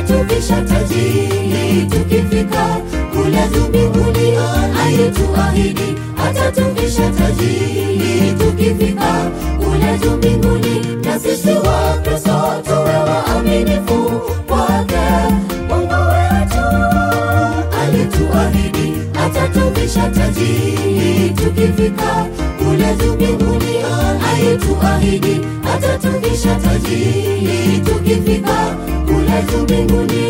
atatuvisha taji tukifika kule juu mbinguni alituahidi atatuvisha taji tukifika kule juu mbinguni na sisi wa kristo tuwe waaminifu kwake mungu wetu alituahidi atatuvisha taji tukifika kule juu mbinguni alituahidi atatuvisha taji tukifika kule juu mbinguni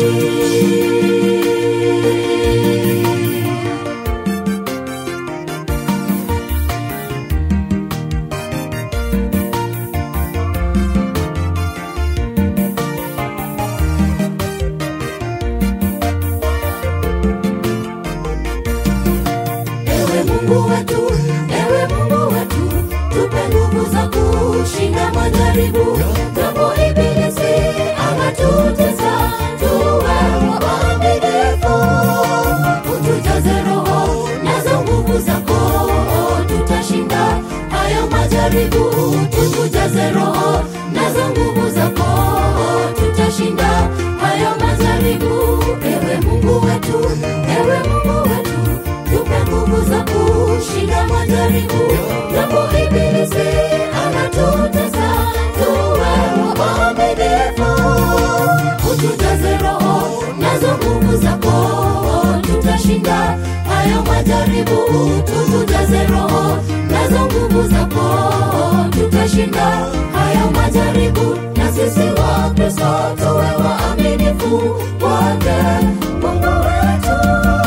Ewe Mungu wetu, ewe Mungu wetu, tupe nguvu za kushinda majaribu. Japo ibilisi anatutesa, tuwe waaminifu. Utujaze Roho nazo nguvu zako, tutashinda hayo majaribu. Utujaze Roho nazo nguvu zako, tutashinda hayo majaribu. Ewe Mungu wetu, ewe Mungu wetu, tupe nguvu za kushinda majaribu. Japo ibilisi anatutesa, tuwe waaminifu. Utujaze Roho nazo nguvu zako, tutashinda hayo majaribu. Tutujaze Roho nazo nguvu zako, tutashinda hayo majaribu. Na sisi wa Kristo tuwe waaminifu kwake Mungu wetu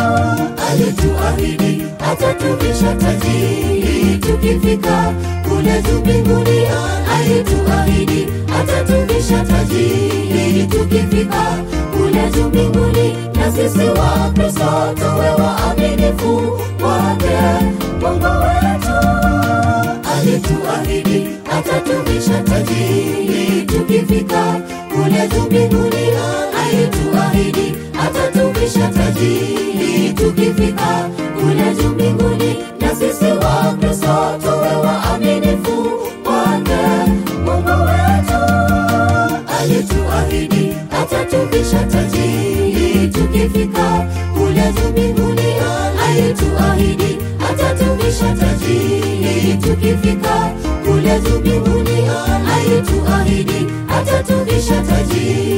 alituahidi atatuvisha taji tukifika kule juu mbinguni alituahidi atatuvisha taji tukifika kule juu mbinguni na sisi wa kristo tuwe waaminifu kwake mungu wetu alituahidi atatuvisha taji tukifika kule juu mbinguni alituahidi atatuvisha taji tukifika kule juu mbinguni na sisi wa kristo tuwe waaminifu kwake mungu wetu alituahidi atatuvisha taji tukifika kule juu mbinguni alituahidi atatuvisha taji tukifika kule juu mbinguni alituahidi atatuvisha taji